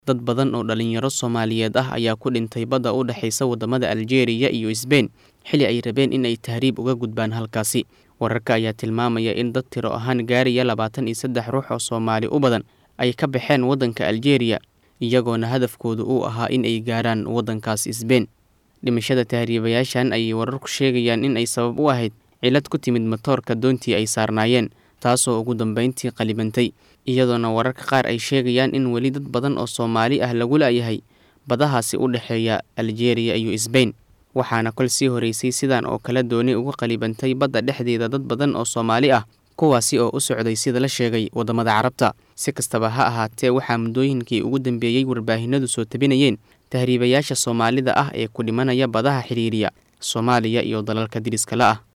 Dad badan oo dhalinyaro Soomaaliyeed ah ayaa ku dhintay badda u dhaxaysa wadamada Aljeeriya iyo Isbayn xilli ay rabeen in ay tahriib uga gudbaan halkaasi. Wararka ayaa tilmaamaya in dad tiro ahaan gaaraya labaatan iyo saddex ruux oo Soomaali u badan ay ka baxeen waddanka Aljeeriya, iyagoona hadafkoodu uu ahaa in ay gaaraan waddankaas Isbayn. Dhimashada tahriibayaashan ayay wararku sheegayaan in ay sabab u ahayd cillad ku timid matoorka doontii ay saarnaayeen, taasoo ugu dambeyntii qalibantay, iyadoona wararka qaar ay sheegayaan in weli dad badan oo Soomaali ah lagu la'yahay badahaasi u dhexeeya Aljeeriya iyo Isbayn. Waxaana kol sii horeysay sidan oo kale dooni uga qalibantay badda dhexdeeda dad badan oo Soomaali ah, kuwaasi oo u socday sida la sheegay wadamada Carabta. Si kastaba ha ahaatee, waxaa muddooyinkii ugu dambeeyey warbaahinadu soo tabinayeen tahriibayaasha Soomaalida ah ee ku dhimanaya badaha xiriiriya Soomaaliya iyo dalalka deriska la ah.